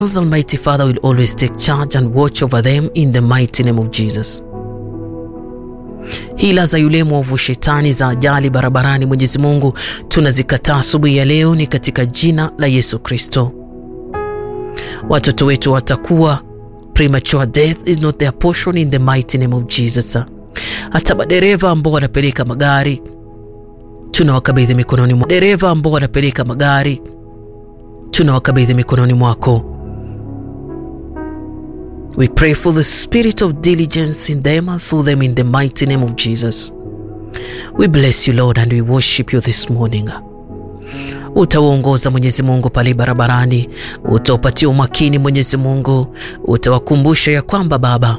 Almighty Father will always take charge and watch over them in the mighty name of Jesus. Hila za yule mwovu shetani za ajali barabarani, Mwenyezi Mungu tunazikataa asubuhi ya leo, ni katika jina la Yesu Kristo. Watoto wetu watakuwa premature death is not their portion in the mighty name of Jesus. Hata madereva ambao wanapeleka magari tunawakabidhi mikononi mwako. Dereva ambao wanapeleka magari tunawakabidhi mikononi mwako. We pray for the spirit of diligence in them and through them in the mighty name of Jesus. We bless you Lord and we worship you this morning. Utawaongoza Mwenyezi Mungu pale barabarani, utaupatia umakini Mwenyezi Mungu, utawakumbusha ya kwamba Baba,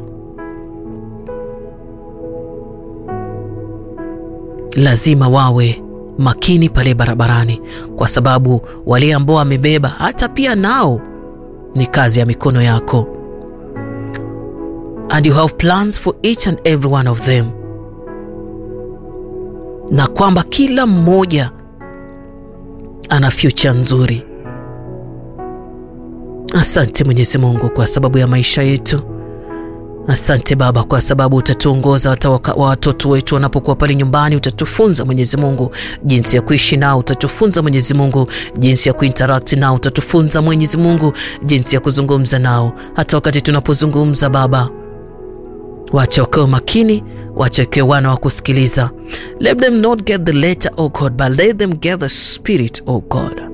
lazima wawe makini pale barabarani, kwa sababu wale ambao wamebeba hata pia nao ni kazi ya mikono yako, and you have plans for each and every one of them, na kwamba kila mmoja ana future nzuri. Asante Mwenyezi Mungu kwa sababu ya maisha yetu. Asante Baba kwa sababu utatuongoza hata watoto wetu wanapokuwa pale nyumbani. Utatufunza Mwenyezi Mungu jinsi ya kuishi nao, utatufunza Mwenyezi Mungu jinsi ya kuinteract nao, utatufunza Mwenyezi Mungu jinsi ya kuzungumza nao. Hata wakati tunapozungumza Baba, wacha wakiwa makini, wacha wakiwa wana wa kusikiliza. Let them not get the letter oh God, but let them get the spirit oh God.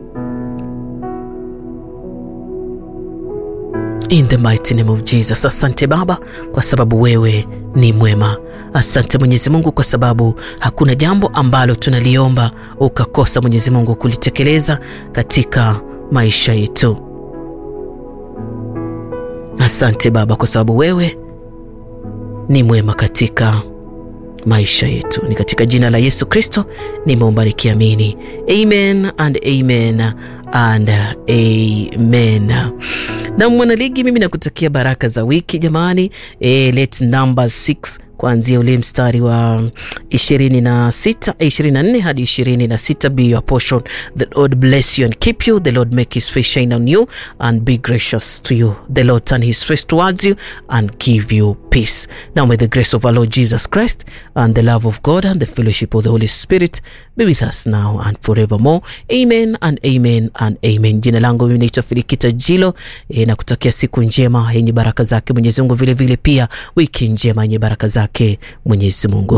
In the mighty name of Jesus. Asante Baba kwa sababu wewe ni mwema. Asante Mwenyezi Mungu kwa sababu hakuna jambo ambalo tunaliomba ukakosa Mwenyezi Mungu kulitekeleza katika maisha yetu. Asante Baba kwa sababu wewe ni mwema katika maisha yetu. Ni katika jina la Yesu Kristo nimeomba nikiamini. Amen and amen and amen. Na mwanaligi, mimi nakutakia baraka za wiki jamani. E, let number 6 kuanzia ule mstari wa 26 24 hadi 26 be your portion. The Lord bless you and keep you. The Lord make his face shine on you and be gracious to you. The Lord turn his face towards you and give you peace. Now may the grace of our Lord Jesus Christ and the love of God and the fellowship of the Holy Spirit be with us now and forevermore. Amen and amen and amen. Jina langu mimi naitwa Filikita Jilo e, na kutakia siku njema yenye baraka zake Mwenyezi Mungu, vile vile pia wiki njema yenye baraka zake Mwenyezi Mungu.